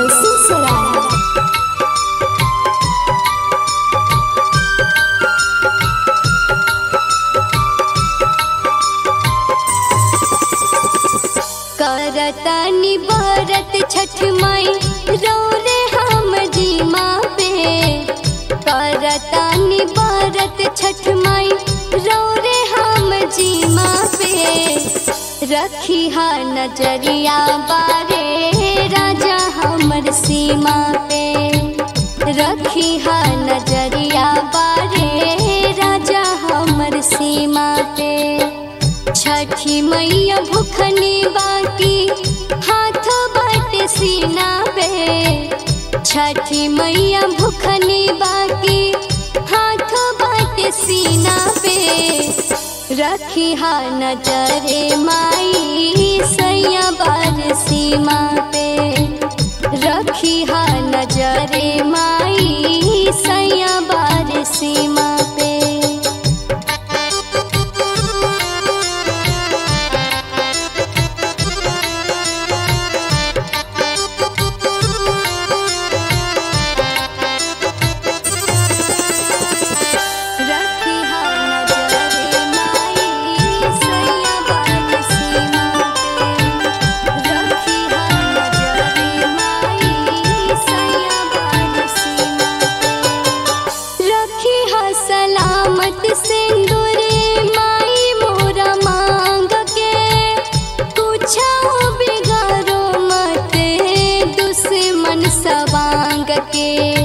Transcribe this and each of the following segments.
दलसिंहसराय करतानी भरत छठ माई रो रे हम जीमा पे करतानी भरत छठ माई रो रे हम जीमा पे रखी हा नजरिया बारे राजा हमर सीमा पे रखी हा नजरिया बारे राजा हमर सीमा पे छठी मैया भूखनी बाकी हाथ बाटे सीना पे छठी मैया भूखनी बाकी हाथ बाटे सीना पे रखी हा नजरे माई सैया बार सीमा पे रखी हा नजरे माई सैया बार सीमा पे रखी हा नजरे माई सैया बार सीमा पे रखी हा नजरे माई सैया बार सीमा पे रखी हा सलामत सिंदूरे माई मोरा मांग के पूछाओ बिगारो मत दुश्मन सवांग के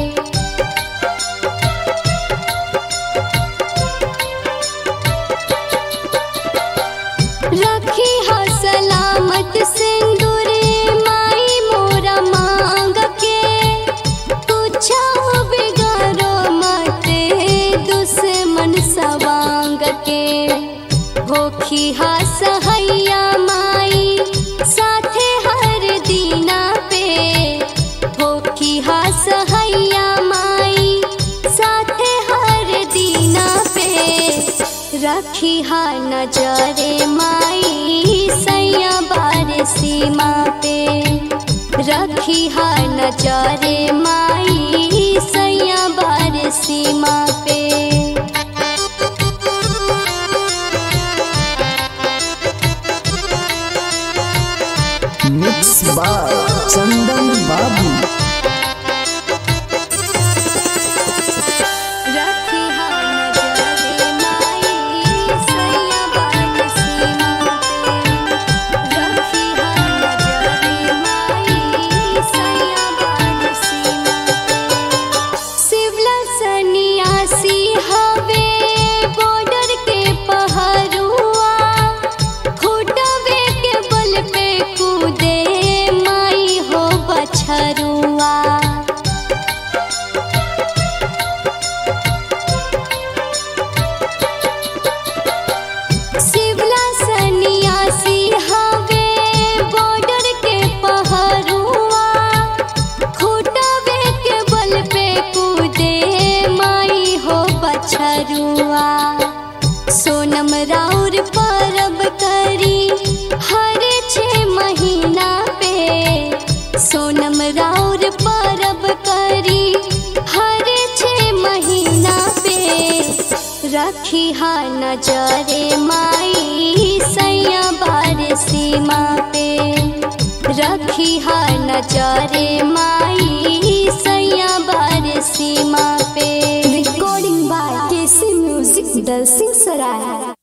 रखी हा सलामत सिंदूरे माई मोरा मांग के पूछाओ बिगारो मत दुश्मन सवांग के होखी हा सहैया माई साथे हर दीना पे होखी हा सहैया माई साथे हर दीना पे रखी हा नजरे माई सैया बार सीमा पे रखी हा नजरे माई सैया बार सीमा पे मिक्स बाय चंदन बाबू रखी हा नजरे माई सैया बार सीमा पे रखी हा नजरे माई सैया बार सीमा पे शिवला सन्यासी हवे बॉर्डर के पहरुआ खुटवे के बल पे कूदे माई हो बछरुआ शिवला सन्यासी हवे बॉर्डर के पहरुआ खुटवे के बल पे कूदे माई हो बछरुआ सोनम राउर परब करी हर छे महीना पे सोनम राउर परब करी हर छे महीना पे रखी हा नजरे माई सैया बार सीमा पे रखी हा नजरे माई सैया बार सीमा पे recording by KC music Dalsinghsarai